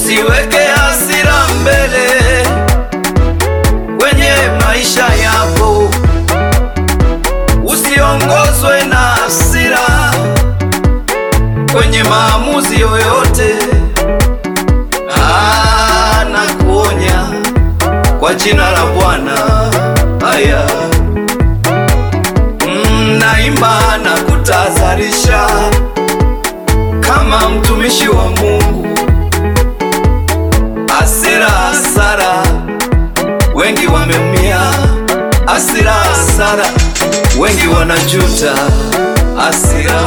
Usiweke hasira mbele kwenye maisha yako, usiongozwe na hasira kwenye maamuzi yoyote. Ah, nakuonya kwa jina la Bwana. Haya, mm, naimba na kutahadharisha kama mtumishi wa Mungu. Hasira, hasara, wengi wameumia. Hasira, hasara, wengi wanajuta. Hasira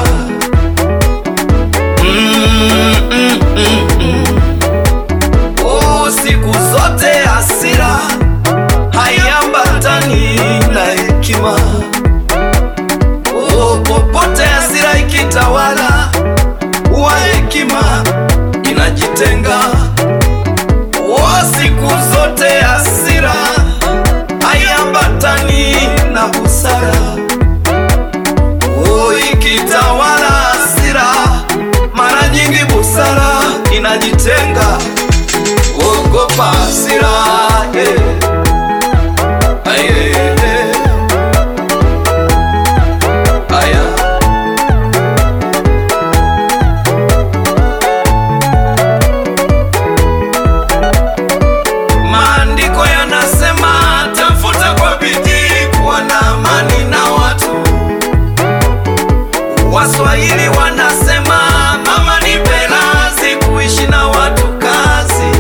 mm, mm, mm, mm. Oh, siku zote hasira haiambatani na hekima. Oh, popote hasira ikitawala, huwa hekima inajitenga. Oh, siku zote hasira haiambatani na busara. Oh, ikitawala hasira, mara nyingi busara inajitenga. Ogopa hasira, yeah. Aye, yeah. Aya. Maandiko yanasema tafuta kwa bidii kuwa na amani na watu. Waswahili wanasema mama ni pelazi kuishi na watu kazi.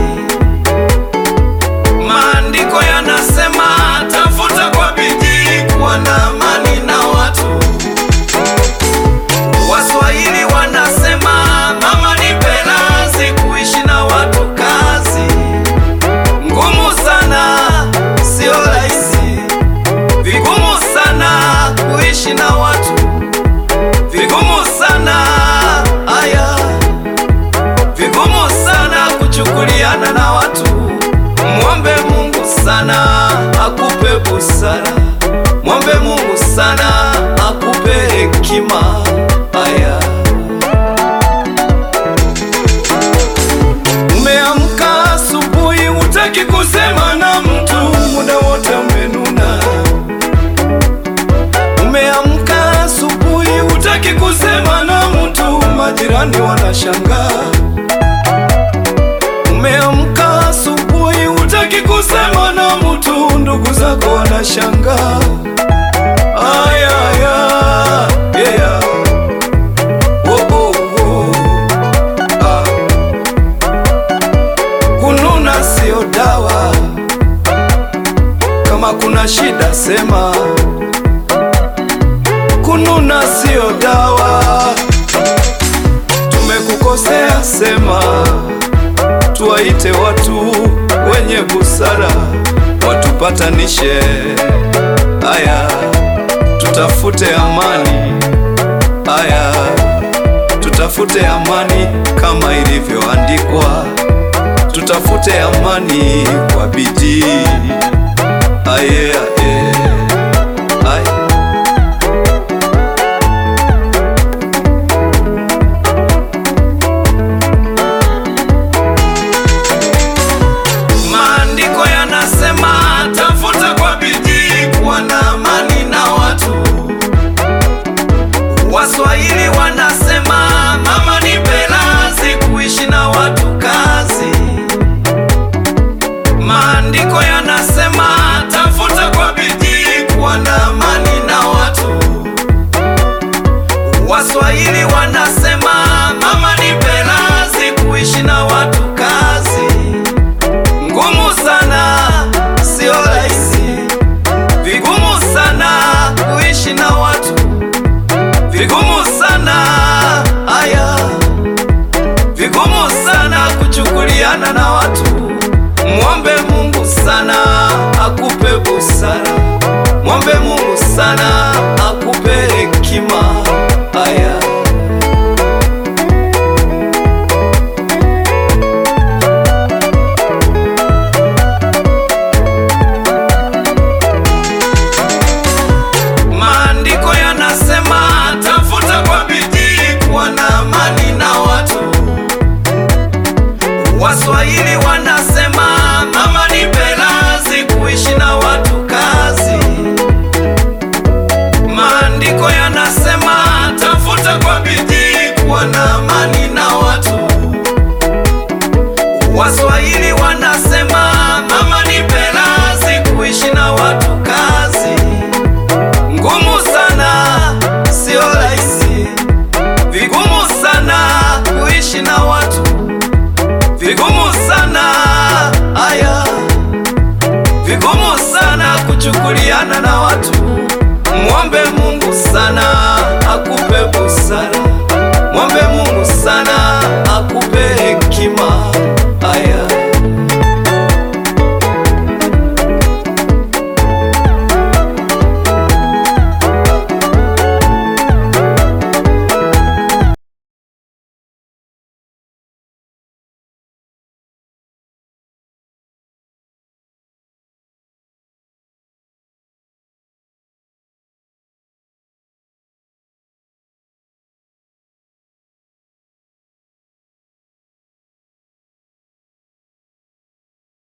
Maandiko yanasema tafuta kwa bidii kuwa na amani na watu. Waswahili wanasema mama ni pelazi kuishi na watu kazi. Ngumu sana, sio rahisi, vigumu sana kuishi na watu, vigumu sana aya, vigumu sana kuchukuliana na watu. Mwombe Mungu sana akupe busara, mwombe Mungu sana akupe hekima. Aya, umeamka asubuhi, hutaki kusema na mtu, muda wote umenuna. Umeamka asubuhi, hutaki kusema na mtu, majirani wanashangaa. Umeamka asubuhi, hutaki kusema na mtu, ndugu zako wanashangaa. Aya, aya, yeah. Oh, oh, oh. Ah. Kununa sio dawa, kama kuna shida sema. Kununa sio dawa, tumekukosea sema. Tuwaite watu wenye busara watupatanishe. Aya, tutafute amani. Aya, tutafute amani kama ilivyoandikwa, tutafute amani kwa bidii. Aye, aye, aye. Maandiko yanasema tafuta kwa bidii kuwa na amani na watu. Waswahili wanasema mama ni pelazi kuishi na watu kazi. Maandiko yanasema tafuta kwa bidii kuwa na amani na watu. Waswahili wanasema mama ni pelazi kuishi na watu kazi. Ngumu sana, sio rahisi, vigumu sana kuishi na watu, vigumu sana aya, vigumu sana kuchukuliana na watu. Mwombe Mungu sana akupe busara, mwombe Mungu sana akupe hekima. Aya. Waswahili wanasema mama ni pelazi, kuishi na watu kazi. Maandiko yanasema tafuta kwa bidii kuwa na amani na watu. Waswahili wanasema mama ni pelazi, kuishi na watu kazi. Ngumu sana, sio rahisi, vigumu sana kuishi na watu, vigumu